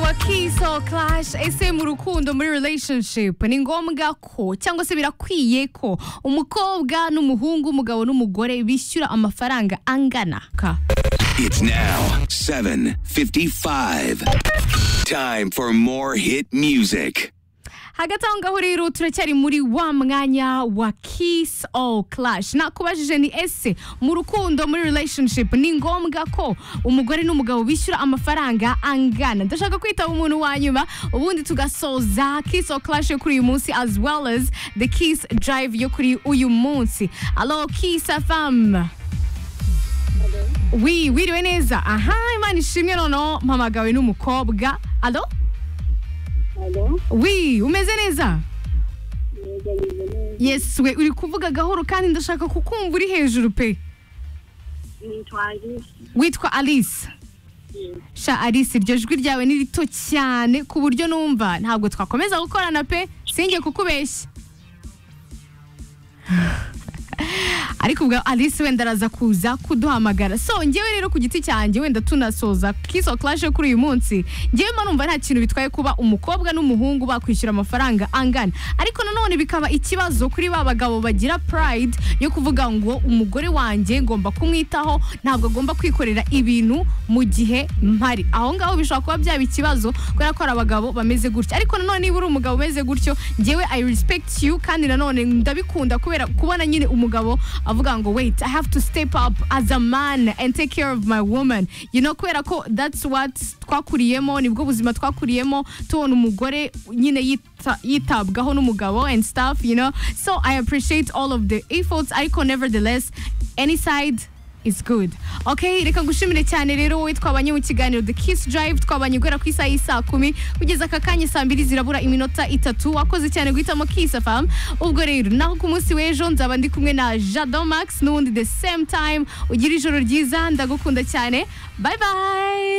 aquí so clash ese mu rukundo muri relationship ni ngombwa ko cyangwa se birakwiye ko umukobwa n'umuhungu umugabo n'umugore bishyura amafaranga angana ka It's now 7.55. Time for more hit music. hagati aho ngaho rero turacyari muri wa mwanya wa kiss all clash nakubajije ni ese mu rukundo muri relationship ni ngombwa ko umugore n'umugabo bishyura amafaranga angana ndashaka kwitaba umuntu wa nyuma ubundi tugasoza kiss all clash yo kuri uyu munsi as well as the kiss drive yo kuri uyu munsi alo kiss fam wi wiriwe neza aha imana ishimwe noneho mpamagawe n'umukobwa alo Alo, wi umeze neza yego meze neza. yes we uri kuvuga gahoro kandi ndashaka kukumva uri hejuru pe Nitwa Alice. witwa alice sha alice iryo jwi ryawe ni rito cyane ku buryo numva ntabwo twakomeza gukorana pe singe kukubeshya ariko ubwo alice wenda araza kuza kuduhamagara so ngewe rero ku giti cyanjye wenda tunasoza kiso clash yo kuri uyu munsi ngewe mba numva nta kintu bitwaye kuba umukobwa n'umuhungu bakwishyura amafaranga angana ariko nanone bikaba ikibazo kuri ba bagabo bagira pride yo kuvuga ngo umugore wanjye ngomba kumwitaho ntabwo agomba kwikorera ibintu mu gihe mpari aho ngaho bishobora kuba byaba ikibazo kubera ko hari abagabo bameze gutyo ariko nanone niba uri umugabo umeze gutyo ngewe i respect you kandi nanone ndabikunda kubera kubona nyine umugabo avuga ngo wait i have to step up as a man and take care of my woman you know kubera ko that's what twakuriyemo nibwo buzima twakuriyemo tubona umugore nyine yita- yitabwaho n'umugabo and stuff you know so i appreciate all of the efforts ariko nevertheless any side is good okay reka ngushimire cyane rero wowe twabanye mu kiganiro the kiss drive twabanye guhera ku isaha y'isaa kumi kugeza aka kanya saa mbiri zirabura iminota itatu wakoze cyane guhitamo kiss fam ubwo rero naho ku munsi w'ejo nzaba ndi kumwe na jado max n'ubundi the same time ugira ijoro ryiza ndagukunda cyane bye bye